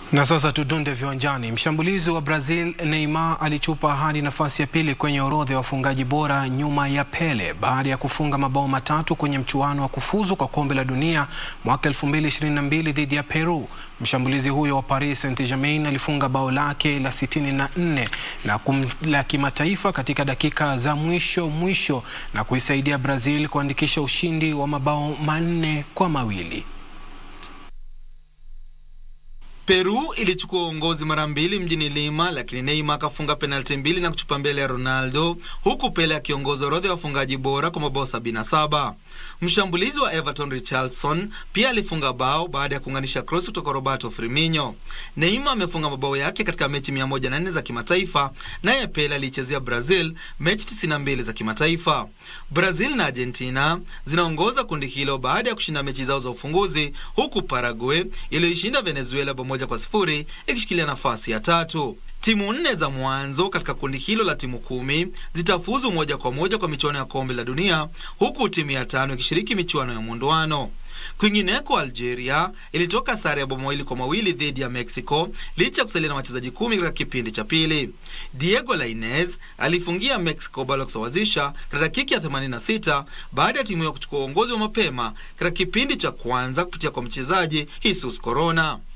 Na sasa tudunde viwanjani. Mshambulizi wa Brazil Neymar alichupa hadi nafasi ya pili kwenye orodha ya wafungaji bora nyuma ya Pele baada ya kufunga mabao matatu kwenye mchuano wa kufuzu kwa kombe la dunia mwaka 2022 dhidi ya Peru. Mshambulizi huyo wa Paris Saint-Germain alifunga bao lake la 64 na kum, la kimataifa katika dakika za mwisho mwisho na kuisaidia Brazil kuandikisha ushindi wa mabao manne kwa mawili. Peru ilichukua uongozi mara mbili mjini Lima, lakini Neymar akafunga penalti mbili na kuchupa mbele ya Ronaldo, huku Pele akiongoza orodha ya wafungaji bora kwa mabao 77. Mshambulizi wa Everton Richarlison pia alifunga bao baada ya kuunganisha cross kutoka Roberto Firmino. Neymar amefunga mabao yake katika mechi 104 za kimataifa, naye Pele aliichezea Brazil mechi 92 za kimataifa. Brazil na Argentina zinaongoza kundi hilo baada ya kushinda mechi zao za ufunguzi, huku Paraguay iliyoishinda Venezuela moja kwa sifuri ikishikilia nafasi ya tatu. Timu nne za mwanzo katika kundi hilo la timu kumi zitafuzu moja kwa moja kwa michuano ya kombe la dunia huku timu ya tano ikishiriki michuano ya mwondoano. Kwingineko, Algeria ilitoka sare ya bao mawili kwa mawili dhidi ya Mexico licha ya kusalia na wachezaji kumi katika kipindi cha pili. Diego Lainez alifungia Mexico bao la kusawazisha katika dakika ya 86 baada ya timu hiyo kuchukua uongozi wa mapema katika kipindi cha kwanza kupitia kwa mchezaji Jesus Corona.